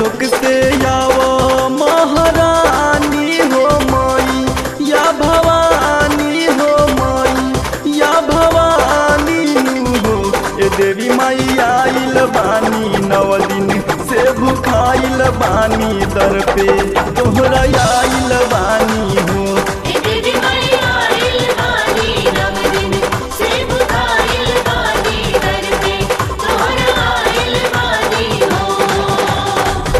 लोक से आवो महारानी हो माई या भवानी हो माई या भवानी हो ए देवी माई आइल बानी नव दिन से भुखाइल बानी दर पे तोहरा आइल बानी हो ए देवी माई आइल बानी नव दिन से बुखाइल बानी दर पे तोहरा आइल बानी हो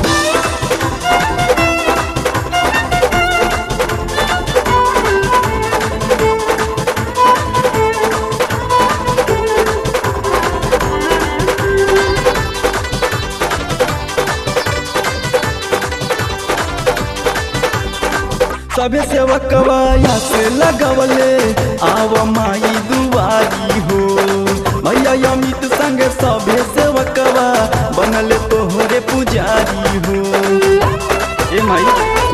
सभे सेवकवा या से लगवले आव माई दुआरी हो मैया अमित संग सभे सेवकवा बनल तोहरे पुजारी हो ए माई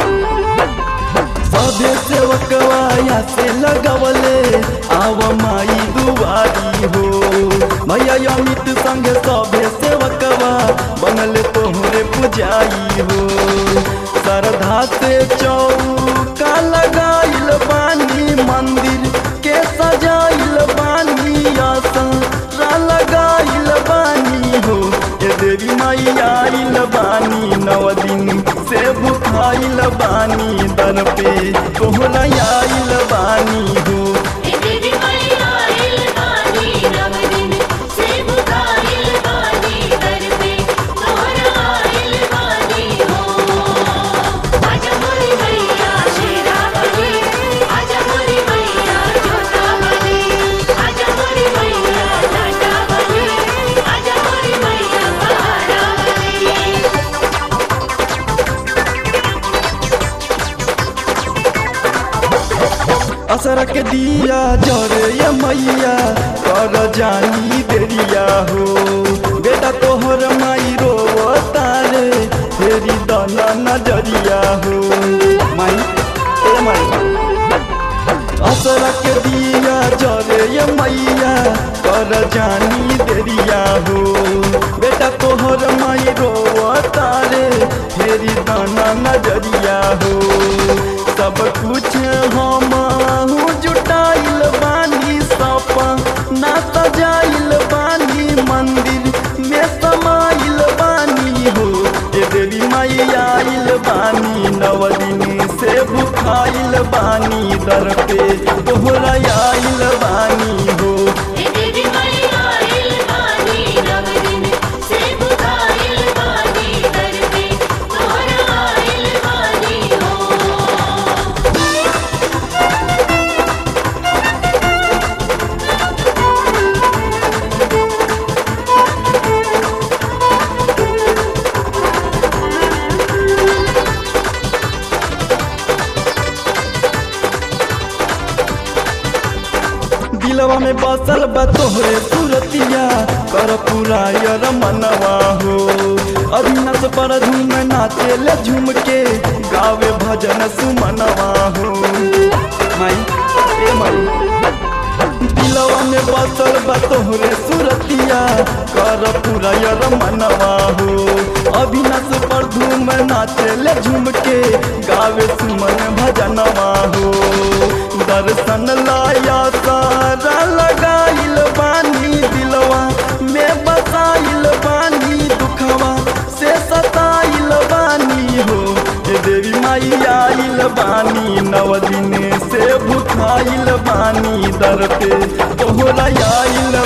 सभे सेवकवा या से लगवले आव माई दुआरी हो मैया अमित संग सभे सेवकवा बनल तोहरे पुजारी हो श्रद्धा से चौका लगाइल बानी मंदिर के सजाइल बानी आसरा लगाइल बानी हो ए देवी माई आइल बानी नव दिन से भुखाइल बानी दर पे तोहरा आइल बानी हो ए देवी माई आइल बानी नव दिन से बुखाइल बानी दर पे तोहरा आइल बानी हो आजा मोरी मैया शेरा बली आजा मोरी मैया जोता बली आजा मोरी मैया लाटा बली आजा मोरी मैया पहाड़ा बली असर के दिया जरे ये मैया कर जानी देरिया हो बेटा तोहर माई रो तारे फेरी दना नजरिया हो माई ए माई असर के दिया जरे ये मैया कर जानी देरिया हो बेटा तोहर माई रो तारे फेरी दाना नजरिया हो सब कुछ हम जुटाइल बानी सपा ना सजाइल बानी मंदिर में समाइल बानी हो ए देवी माई आइल बानी नव दिन से भुखाइल बानी दर पे तोहरा आइल बानी हो ए देवी माई आइल बानी नव दिन से बुखाइल बानी दर पे तोहरा आइल बानी हो दिलवा में बसल बा तोहरे सूरतिया कर पूरा यर मनवा हो अभिनस पर झूम नाचे ले झूम के गावे भजन सुमनवा हो माई ए माई दिलवा में बसल बा तोहरे सूरतिया कर पूरा यर मनवा हो अभिनस पर धूम नाचे ले झूम के गावे सुमन भजनवा हो दर्शन लाया सारा लगाइल बानी दिलवा में बसाइल बानी दुखवा से सताइल बानी हो ए देवी माई आइल बानी नव दिन से भुखाइल बानी दर पे तोहरा आइल